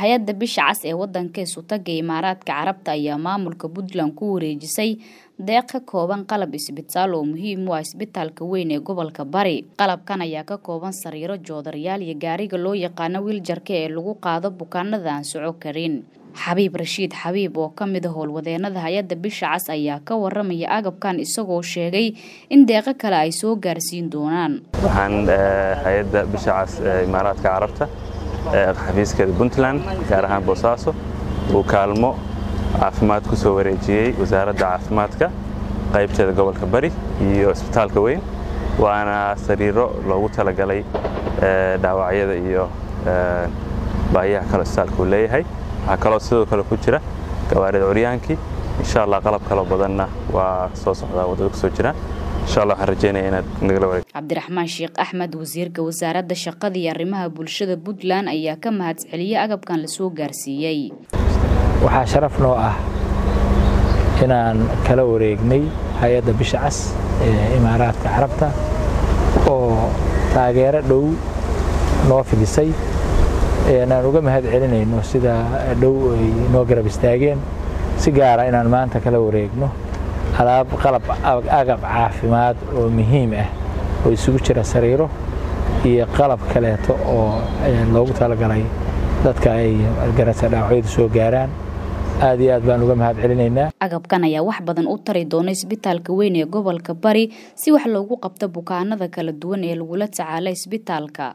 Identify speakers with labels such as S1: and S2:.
S1: hay-adda bisha cas ee wadanka isutaga imaaraadka carabta ayaa maamulka puntland ku wareejisay deeq ka kooban qalab isbitaal oo muhiim u ah isbitaalka weyn ee gobolka bari qalabkan ayaa ka kooban sariiro joodarayaal iyo gaariga loo yaqaano wiiljarka ee lagu qaado bukaanada aan soco karin xabiib rashiid xabiib oo ka mid a howlwadeenada hay-adda bisha cas ayaa ka waramaya agabkan isagoo sheegay in deeqo kale ay soo gaarsiin doonaan
S2: waxaan hay-adda bisha cas ee imaaraadka carabta xafiiskeeda puntland gaar ahaan boosaaso uu kaalmo caafimaad ku soo wareejiyey wasaaradda caafimaadka qaybteeda gobolka bari iyo isbitaalka weyn waana sariiro loogu talagalay dhaawacyada iyo baahiyaha kale isbitaalka uu leeyahay waxaa kaloo sidoo kale ku jira gawaarida curyaankii insha allah qalab kaloo badanna waa soo socdaa waddada ku soo jira insha allah waxaan rajeynaya inaad nagala wareeg
S1: cabdiraxmaan sheekh axmed wasiirka wasaaradda shaqada iyo arrimaha bulshada puntland ayaa ka mahadceliyey agabkan lasoo gaarsiiyey
S3: waxaa sharaf noo ah inaan kala wareegnay hay-adda bisha cas ee imaaraadka carabta oo taageero dhow noo fidisay aan uga mahad celinayno sida dhow ay noo garab istaageen si gaara inaan maanta kala wareegno alaab qalab agab caafimaad oo muhiim ah oo isugu jira sariiro iyo qalab kaleeto oo loogu talagalay dadka ay garasa dhaawacyadu soo gaaraan aad iyo aad baan uga mahad celinaynaa
S1: agabkan ayaa wax badan u tari doona isbitaalka weyn ee gobolka bari si wax loogu qabto bukaanada kala duwan ee lagula tacaala isbitaalka